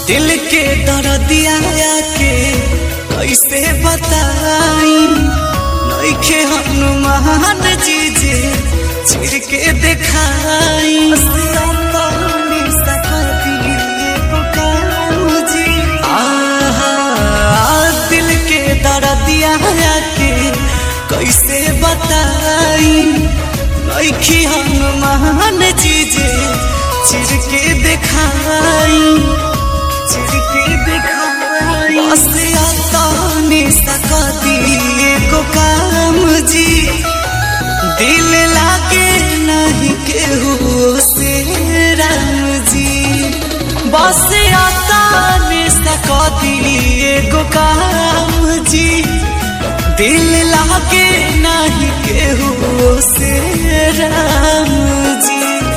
दिल के दर्दिया के कैसे बताई नइखे हनुमान जी जे चिर के देखाई आहा, दिल के दर्दिया के कैसे बताई नइखे हनुमान जी जे चिर के देखाई चिर के देखाई बस आता ने सकती को काम जी दिल लागे नहीं केहू से राम जी बस आता ने सकती को काम जी दिल लागे नहीं केहू से राम जी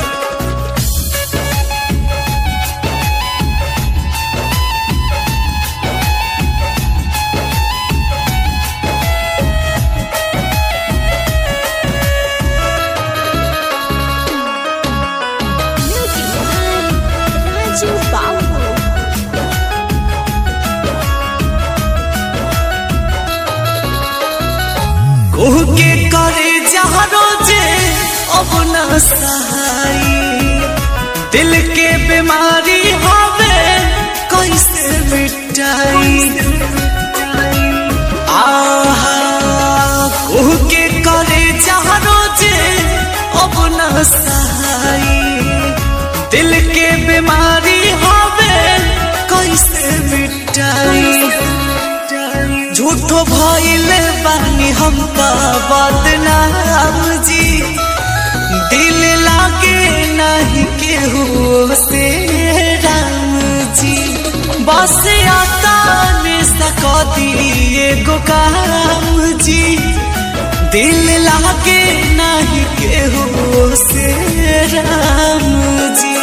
Music by Raju Babu. कोह के करे जहरो जे अब न सहाई दिल के बीमारी हवे कैसे मिटाई आहा कोह के करे जहरो जे अब न सहाई दिल के बीमारी हवे कैसे मिटाई झूठो भइल बानी हम का बदनाम जी दिल लागे नहीं केहू से राम जी बस आता ने सकती एगो काम जी दिल लागे नहीं केहू से राम जी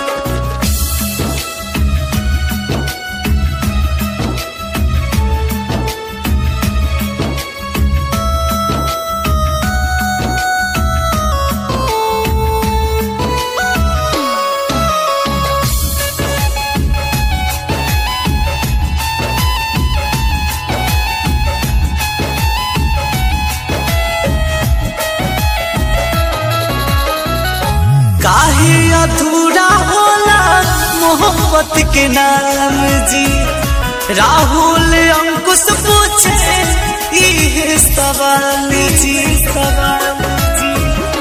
काहे अधूरा होला मोहब्बत के नाम जी राहुल अंकुश पूछे इहे सवाल जी सवाल जी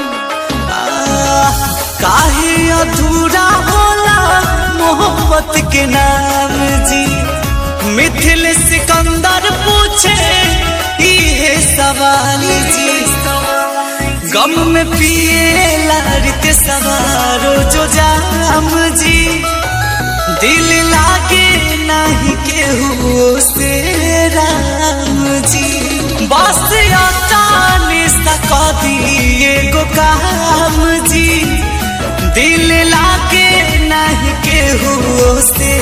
आह, काहे अधूरा होला मोहब्बत के नाम जी मिथिल सिकंदर पूछे इहे सवाल जी गम में पिए लारते सवारो जो जाम जी दिल लागे नहीं केहू से राम जी बस आता ने सकती एगो काम जी दिल लागे नहीं केहू से